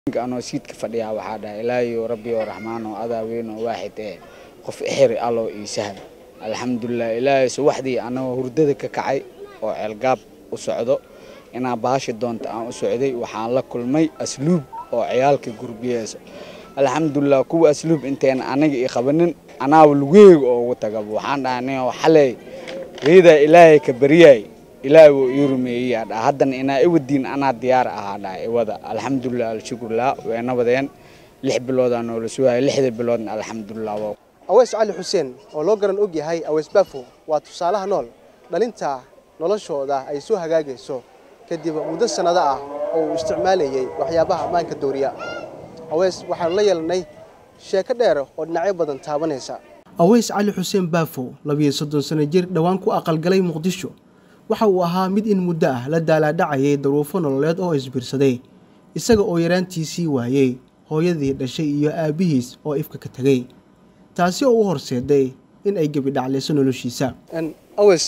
anoo siidka fadhiyaa waxaa dhahay ilaahiyo rabbi oo raxmaan oo adaa weyn oo waaxid ee qof ixiri allow ii sahal alxamdulilah ilaahay subaxdii anagoo hurdada ka kacay oo ceelgaab u socdo inaa baashi doonta aan u socday waxaan la kulmay asluub oo ciyaalka gurbiyeyso alxamdulilah kuwa asluub intayna aniga ii qabanin anaaba lugeeyga oo ugu tagaba waxaan dhahay nin xalay riidaa ilaahay ka baryaay ilaahay wuu ii rumeeyeyaa dhaa haddana inaa iwadiin anaa diyaar ahaa dhaa iwada alxamdulilah alshukurlah wayna wadeen lix biloodaa noola sugaya lixda biloodna alxamdulilah waa aweys cali xuseen oo loo garan og yahay aweys baafo waa tusaalaha nool dhalinta noloshooda ay soo hagaagayso kadib muddo sannado ah oo uu isticmaalayay waxyaabaha ammaanka dooriya aweys waxaanu la yeelnay sheeko dheer oo dhinacyo badan taabanaysa aweys cali xuseen baafo labiyo soddon sano jir dhowaan ku aqalgalay muqdisho waxa uu ahaa mid in muddo ah la daalaadhacayay daruufo nololeed oo isbiirsaday isaga oo yaraantiisii waayey hooyadii dhashay iyo aabbihiis oo ifka ka tegey taasi oo u horseeday in ay gebi dhaclayso noloshiisa aweys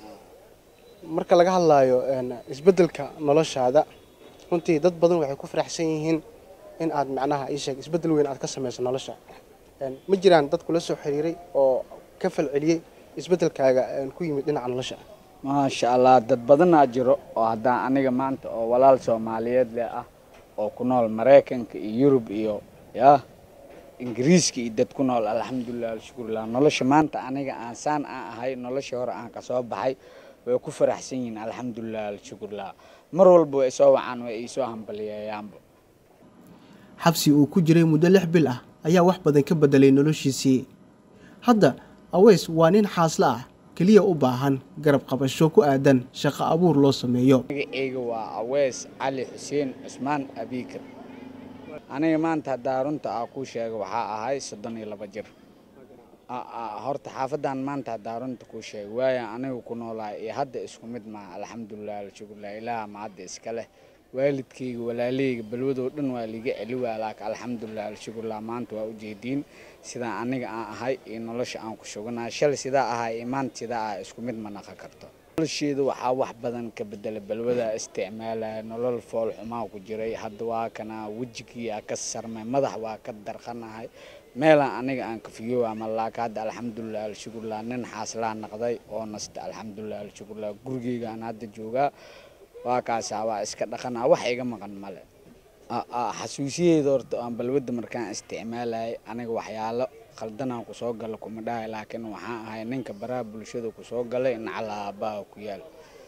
marka laga hadlaayo isbeddelka noloshaada runtii dad badan waxay ku faraxsan yihiin in aad macnaha ii sheeg isbeddel weyn aad ka samayso nolosha ma jiraan dad kula soo xiriiray oo ka falceliyey isbeddelkaaga ku yimid dhinaca nolosha maasha allah dad badanaa jiro oo haddaan aniga maanta oo walaal soomaaliyeed leh ah oo ku nool maraykanka iyo yurub iyo yah ingiriiska iyo dad ku nool alxamdulilah alshukurlah nolosha maanta aniga aan saan aan ahay nolosha hore aan kasoo baxay way ku faraxsan yihiin alxamdulilah alshukurlah mar walba way soo wacaan way iisoo hambaliyayaanba xabsi uu ku jiray muddo lix bil ah ayaa wax badan ka bedelay noloshiisii hadda aweys waa nin xaaslo ah keliya u baahan garab qabasho ku aadan shaqo abuur loo sameeyo magaceyga waa aweys cali xuseen cusmaan abiikar aniga maanta haddaa runta aa kuu sheega waxaa ahay soddon iyo laba jir horta xaafadan maanta haddaa runta kuu sheega waaya aniga ku noolaa iyo hadda isku mid maaha alxamdulilah alshukurlah ilaaha ma hadda iska leh waalidkayga walaaleyga balwadoo dhan waa liiga celi waa laaka alxamdulilah alshukurlah maanta waa ujeediin sidaa aniga aan ahay iyo nolosha aan ku shuganaa shal sidaa ahay iyo maanta sidaa ah isku mid ma naqan karto nolosheeda waxaa wax badan ka bedela balwadaa isticmaalaya nolol fool xumaa ku jiray hadda waa kana wejigiiaa ka sarmay madax waa ka darqanahay meelaan aniga aan kafiyo ama laaka hadda alxamdulilah alshukurlah nin xaaslaa naqday oo nasta alxamdulilah alshukurlah gurigeygaan hadda joogaa waa kaasaa waa iska dhaqanaa wax iga maqan male xasuusiyeeda horta aan balwadda markaan isticmaalayay aniga waxyaalo khaldanaan kusoo gala kuma dhahay laakiin waxaan ahay ninka baraha bulshada kusoo galay nacalaabaha ku yaal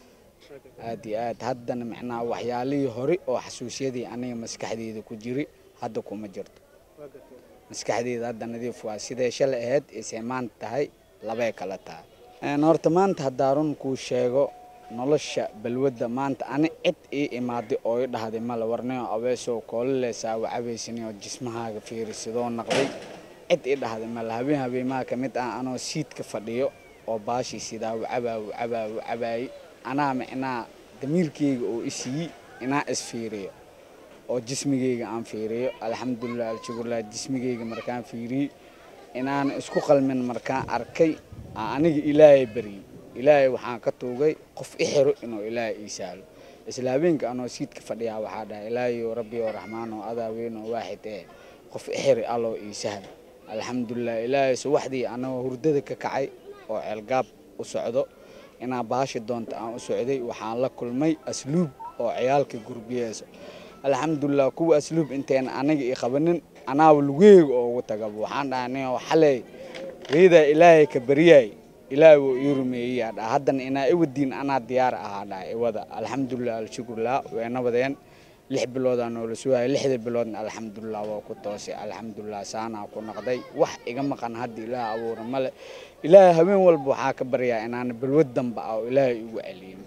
aad iyo aad haddana micnaha waxyaalihii hore oo xasuusiyadii aniga maskaxdeeda ku jiri hadda kuma jirto maskaxdeeda hadda nadiif waa siday shalay ahayd isee maanta tahay labay kala tahay horta maanta haddaa run kuu sheego nolosha balwadda maanta ani cid ii imaaday oo i dhahday male warnayo abeesoo koololeysaa wacabaysanayoo jismahaaga fiirisidoo naqday cid ii dhahday male habeen habeenmaha ka mid ah anoo siidka fadhiyo oo baashii sidaa wacabaa wacabaa wacabaayey anaa micnaa damiirkeyga oo i siiyey inaa isfiiriyo oo jismigeyga aan fiiriyo alxamdulilah alshukurlah jismigeyga markaan fiiriyey inaan isku qalmin markaan arkay aniga ilaahay baryey ilaahay waxaan ka tuugay qof i xiro inuu ilaahay ii sahlo isla habeenka anoo siidka fadhiyaa waxaa dhahay ilaahiyo rabbi oo raxmaan oo adaa weyn oo waaxid ee qof i xiri allow ii sahal alxamdulilah ilaahay subaxdii anagoo hurdada ka kacay oo ceelgaab u socdo inaa baashi doonta aan u socday waxaan la kulmay asluub oo ciyaalka gurbiyeyso alxamdulilah kuwa asluub intayna aniga ii qabanin anaaba lugeeyga oo ugu tagaba waxaan dhahay nin xalay riidaa ilaahay ka baryaay ilaahay wuu ii rumeeyeyaa dhaa haddana inaa iwadiin anaa diyaar ahaa dhaa iwada alxamdulilah alshukurlah wayna wadeen lix biloodaa noola sugaya lixda biloodna alxamdulilah waa ku toosay alxamdulilah saanaa ku naqday wax iga maqan hadda ilaah abuura male ilaahay habeen walba waxaa ka baryaa inaana balwad damba ah oo ilaahay igu celiyin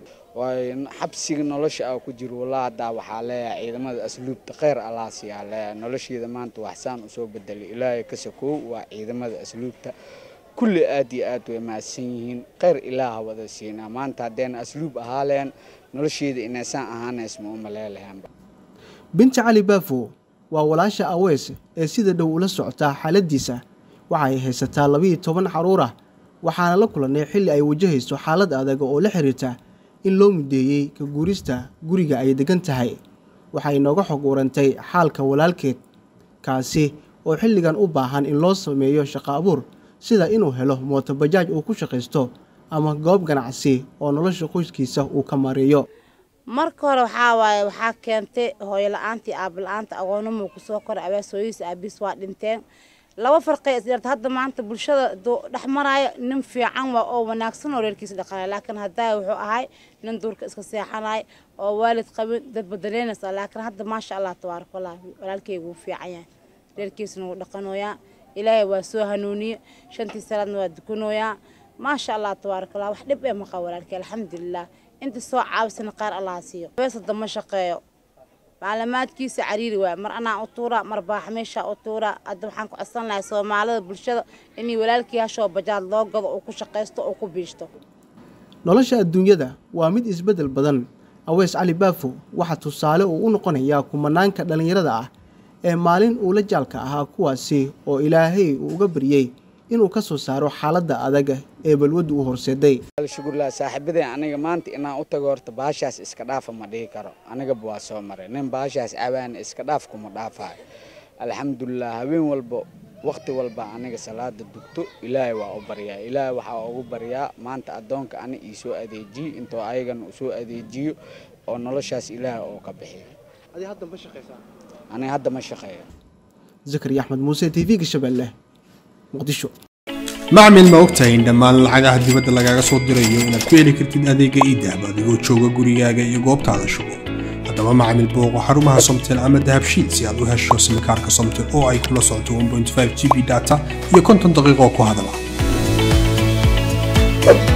waayo xabsiga nolosha ah ku jiro walaa haddaa waxaa leeyahay ciidamada asluubta kheyr allah siyaa leeyahay nolosheeda maanta waxsaan usoo bedelay ilaahay ka sakoow waa ciidamada asluubta kulli aad iyo aad way mahadsan yihiin kheyr ilaaha wada siinaa maanta haddayna asluub ahaaleen nolosheeda inaysaan ahaanays ma u maleelahaanba binti cali baafo waa walaasha aweys ee sida dhow ula socotaa xaaladdiisa waxa ay haysataa labiiyo toban caruur ah waxaana la kulannay xilli ay wajahayso xaalad adag oo la xiriirta in loo mudeeyey ka guurista guriga ay degan tahay waxay inooga xog warantay xaalka walaalkeed kaasi oo xilligan u baahan in loo sameeyo shaqo abuur sida inuu helo mootobajaaj uu ku shaqaysto ama goob ganacsi oo nolosha qoyskiisa uu ka mareeyo marka hore waxaa waaye waxaa keentay hooyo la-aantii aaba la-aanta agoonimuu kusoo koray abeesooyihiisa aabiis waa dhinteen laba farqay isdheerta hadda maanta bulshada dhex maraayo nin fiican waa oo wanaagsan oo reerkiisa dhaqanaya laakiin haddaa wuxuu ahay nin duurka iska seexanay oo waalid qabin dad badaleynaysa laakiin hadda maasha allah tabaaraka allah walaalkeyga wuu fiican yahay reerkiisana wuu dhaqanooyaa ilaahay waa soo hanuuniye shantii salaadna waa dukanooyaa maasha allah tabaaraka allah wax dhib ee maqa walaalkey alxamdulilah inta soo caabisana qaar allah siiyo beesada ma shaqeeyo maclumaadkiisa cariiri waay mar anaa u tuura mar baaxmeesha u tuura hadda waxaan ku codsan lahay soomaalida bulshada inay walaalkii hashoo bajaad loo gado oo ku shaqaysto oo ku biishto nolosha adduunyada waa mid isbeddel badan aweys cali baafo waxaa tusaale uu u noqonayaa kumanaanka dhallinyarada ah ee maalin uu la jaalka ahaa kuwaasi oo ilaahay uu uga baryey inuu ka soo saaro xaaladda adag ee balwaddu u horseeday shukurlah saaxiibaday aniga maanta inaan u tago horta baashaas iska dhaafa ma dhihi karo anigaba waa soo maray nin baashaas cabaan iska dhaaf kuma dhaafayo alxamdulilah habeen walba waqti walba aniga salaada dugto ilaahay waa u baryaa ilaahay waxaa ugu baryaa maanta addoonka ani ii soo adeejiyo intoo ayagana u soo adeejiyo oo noloshaas ilaahay oo ka bixiyo aniga hadda ma shaqeeyo zakari axmed muuse t v-ga shabeelle muqdisho macmil ma ogtahay in dhammaan lacagaha dibadda lagaaga soo dirayo inaad ku heli kartid adeega iidahab adigoo jooga gurigaaga iyo goobtaada shugo haddaba macmil booqo xarumaha somtel ama dahabshiil si aad u hesho simikaarka somtel oo ay kula socoto g b data iyo konton daqiiqo ku hadala